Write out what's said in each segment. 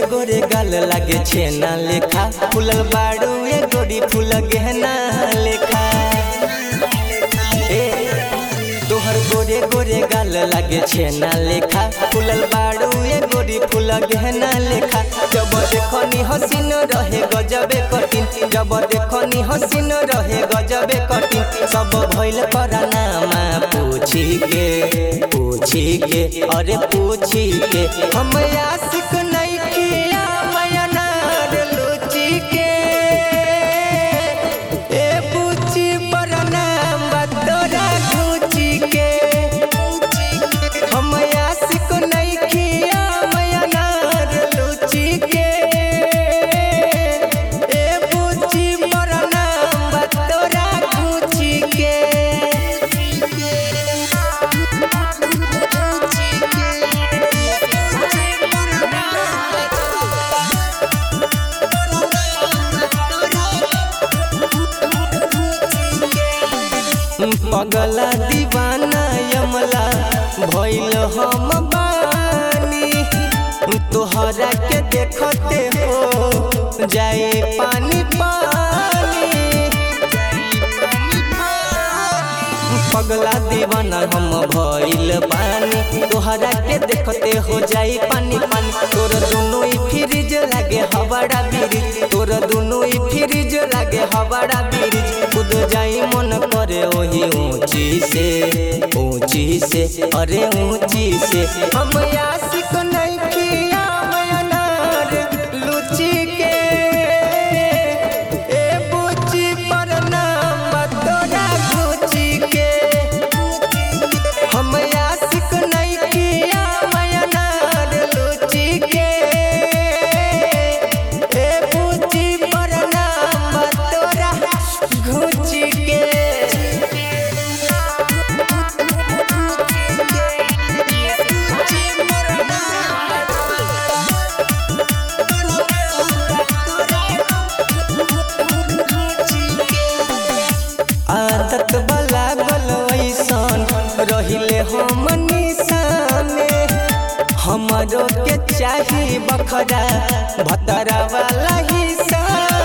गोरे गाल लागे छेना लेखा फूलल बाड़ू ए गोरी फूल गहना लेखा ए तोहर गोरे गोरे गाल लागे छेना लेखा फूलल बाड़ू ए गोरी फूल गहना लेखा जब देखनी हसीन रहे गजबे कठिन जब देखनी हसीन रहे गजबे कठिन सब भइल करानामा पूछी के पूछी के अरे पूछी के हम आशिक नहीं किया मयनार लुची के ए पूछी पर नाम तोरा घूची के हम आशिक नहीं किया मयनार लुची के ए पूछी पर नाम तोरा घूची के पगला दीवाना यमला भइल हम बानी तोहरा के देखते हो जाए पानी पानी पगला दीवाना हम भइल बानी तोहरा के देखते हो जाई पानी पानी तोर दोनों ही फ्रिज लागे हवाड़ा ब्रिज तोर दोनों ही फ्रिज लागे हवाड़ा ब्रिज खुद जाई मन करे ओही ऊंची से ऊंची से अरे ऊंची से हम आशिक नहीं किया मयनार लुची के ए बुची पर नाम तोरा घुची के हम आशिक नहीं किया मयनार लुची के ए बुची पर नाम तोरा घुची के आदत वाला गलवैसन रहिले हम निशाने हमरो के चाही बखरा भतरा वाला हिस्सा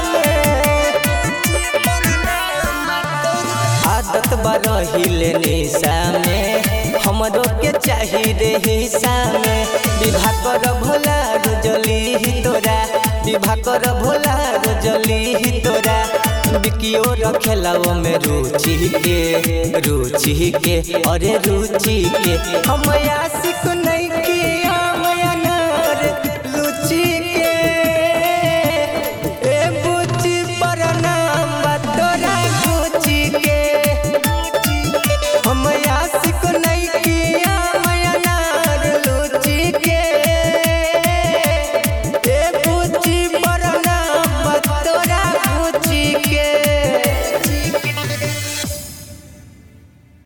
आदत बा रहिले निशा में हमरो के चाही रे हिस्सा में विवाह कर भोला रोजली ही तोरा विवाह कर भोला रोजली ही तोरा बिकियो रखेला वो में रुचि के रुचि के अरे रुचि के हम आशिक नहीं